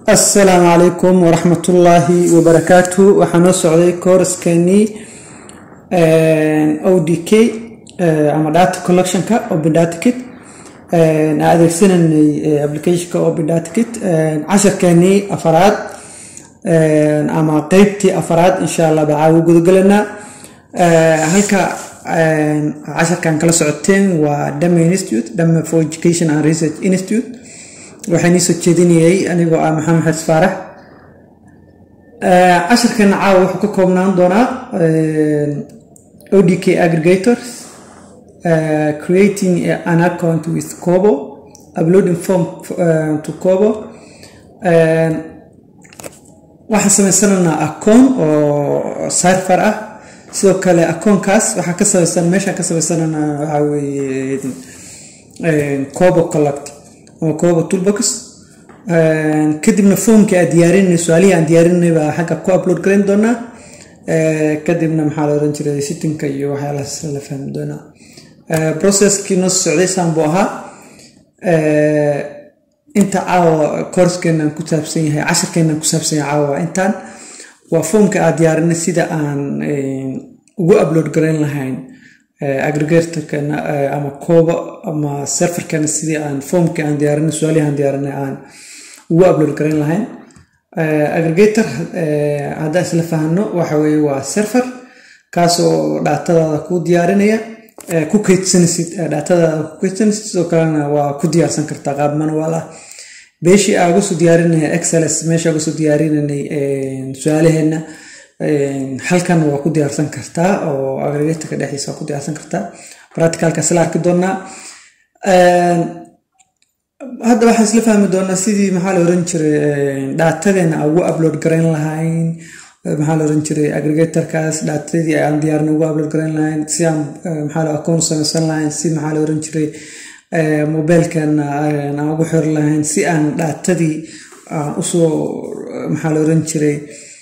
asalaamu calaykum waraxmatullaahi wabarakaatu waxaa noo socday kooraskeenii o d k ama data collectionka open data kit aan adeegsananay applicationka open data kit casharkeenii afaraad ama qeybtii afaraad insha allah baa caawa gudagelanaa halka casharkan kala socoteen waa dame institute dame for education and research institute waxaan iisoo jeedinayay anigoo ah maxamed xes faarax casharkana caawa wuxuu ka koobnaan doonaa odk aggregators uh, creating an account with cobo uploading form uh, to cobo uh, waxaan samaysananaa acoon oo serfer ah sidoo kale akoonkaas waxaa ka samaysan meeshaan ka samaysananaa waxaa weeye cobo collect ama cobo toolbox kadibna foomkii aan diyaarinay su-aalihii aan diyaarinay baa xagga ku upload garayn doonaa kadibna maxaa la oran jiray sittinka iyo waxyaalahaas la fahmi doonaa processkii noo socday saan buu ahaa inta caawa koorskeennaan ku saabsan yahay casharkeennaan ku saabsan yahay caawa intaan waa foomka aad diyaarinay sida aan ugu upload garayn lahayn aggregatorkana ama kooba ama serferkana sidii aan foomkii aan diyaarinay su-aalihii aan diyaarinay aan ugu upload garayn lahayn aggregator haddaan isla fahno waxa weeye waa serfer kaasoo dhaatadaada ku diyaarinaya ku kaydsanaysid dhaatadaada ku kaydsanaysid sidoo kalena waa ku diyaarsan kartaa qaab manual ah beeshii aa uga soo diyaarinaya excels meesha uga soo diyaarinanay su-aalaheenna halkan waa ku diyaarsan kartaa oo aggregatorka dhexdiisa waa ku diyaarsan kartaa practicalkaas la arki doonaa hadda waxaan isla fahmi doonaa sidii maxaa la oran jiray dhaatadeena aan ugu upload garayn lahayn maxaa la oran jiray aggregatorkaas dhaatadii aan diyaarin ugu upload garayn lahayn si aan maxaa la akoon samaysan lahayn si maxaa la oran jiray mobiilkeena aan ugu xiri lahayn si aan dhaatadii aan usoo maxaa la oran jiray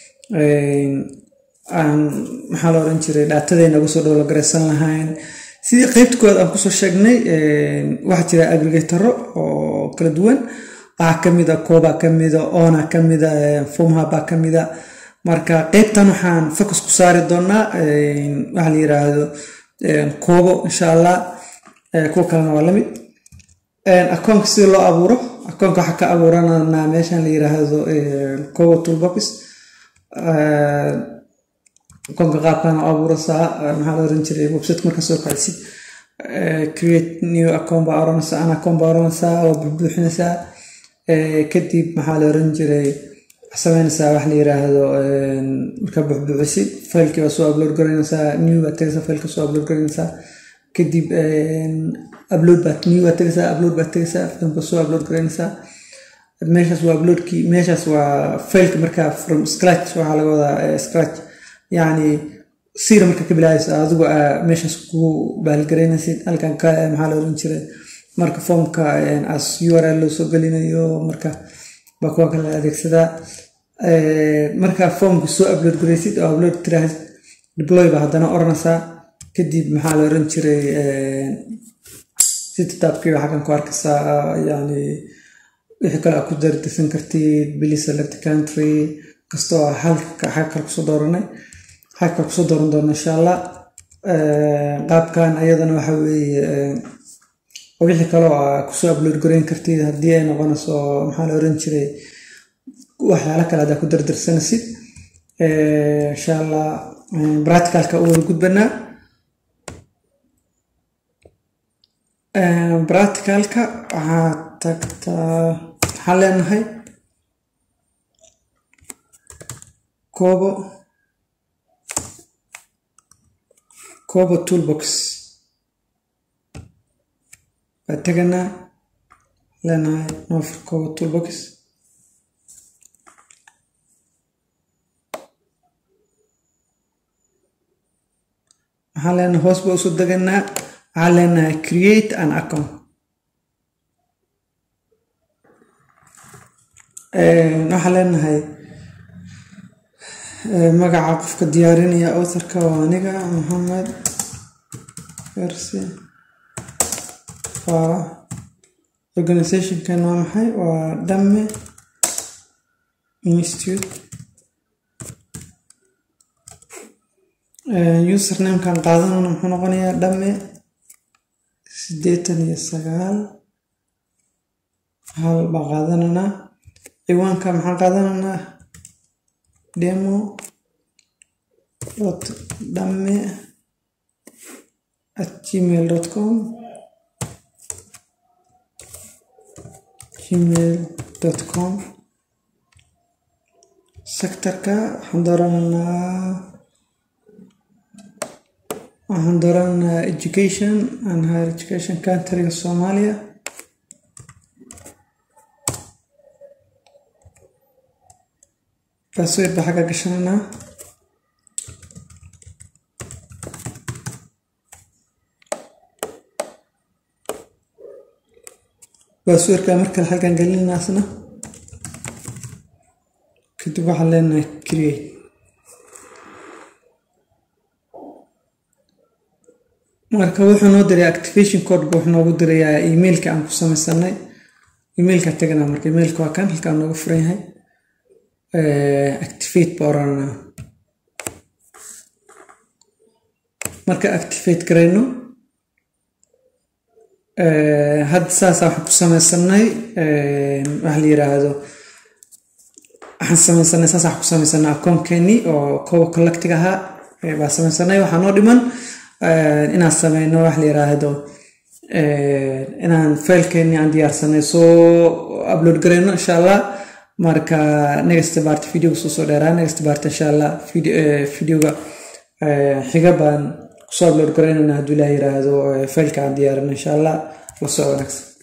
aan maxaa la oran jiray dhaatadeena uga soo dhowlogaraysan lahayn sidii qeybta koowaad aan kusoo sheegnay waxaa jira aggregatoro oo kala duwan waxaa kamida kooba kamida ona kamida fomhaba kamida marka qeybtan waxaan focus ku saari doonaa waxaa la yiraahdo koobo insha allah kuwa kalena waa lamid akoonka sida loo abuuro akoonka waxaa ka abuurananaa meeshan la yiraahdo koobo toolbox akoonka qaabkana abuuraysaa maxaa la oran jiray website marka soo kacsid create new account baa oranaysaa an account baa oranaysaa waa buuxbuuxinaysaa kadib maxaa la oran jiray sameynaysaa wax la yiraahdo markaa buuxbuuxisid failkii baa soo upload garaynaysaa new baa tegaysaa failka soo upload garaynaysaa kadib upload baa new baa tegaysaa upload baa tegaysaa filmka soo upload garaynaysaa meeshaas waa uploadkii meeshaas waa failka markaa from scratch waxaa laga wadaa scratch yacni sira marka ka bilaabeysa adigu meeshaas ku baalgaraynaysid halkan kale maxaa la oran jiray marka foomka as u r l loo soo gelinayo marka baa kuwa kale adeegsadaa marka foomka soo upload garaysid oo upload tiraahid deploy baa haddana oranaysaa kadib maxaa la oran jiray sititaabkii baa xaggan ku arkaysaa yani wixii kale aa ku dardisan kartid bili select country kastoo halka xag kale kusoo dooranay xag kale kusoo dooran doona insha allah qaabkan ayadana waxa weeye wixii kaloo aa kusoo upload garayn kartid haddii ay noqonayso maxaa la oran jiray waxyaala kale haddaa ku dardarsanaysid insha allah practicalka u wada gudbanaa practicalka waxaa tagtaa waxaan leenahay koobo koobo toolbox baa teganaa leenahay noofur koobo toolbox waxaan leenahay hoos baa usoo deganaa waxaan leenahay create an account waxaan leenahay magaca qofka diyaarinaya authorka waa aniga maxamed fersi faarax organizationkan waa maxay waa dhamme institute usernamekan qaadanana muxuu noqonayaa dhamme siddeetan iyo sagaal hal baan qaadananaa ciwaanka maxaan qaadananaa demo dot dhamme at gmail dot com gmail dot com sectorka waxaan doorananaa waxaan doorananaa education and higher education countryga soomaaliya password baa xagga gashananaa passwordka markale xaggan gelinaasna kadib waxaan leenahay create marka wuxuu noo diray activation code bu wuxuu noogu dirayaa emailka aan ku samaysanay emailka tagana marka emailka waa kan halkaan nooga furan yahay activate baa oranaa marka activate garayno hadda saasa waxaan ku samaysanay waxa la yiraahdo waxaan samaysanay saasa waxaan ku samaysanay akoonkeeni oo kowa collectig ahaa baa samaysanay waxaa noo dhiman inaan sameyno waxa la yiraahdo inaan failkeeni aan diyaarsanay soo upload garayno insha allah marka next part videoga soo soo dheeraa next part insha allah videoga xiga baan kusoo upload garaynana hadduu ilaah yiraahdo failka aan diyaarin insha allah la soo wanaagsan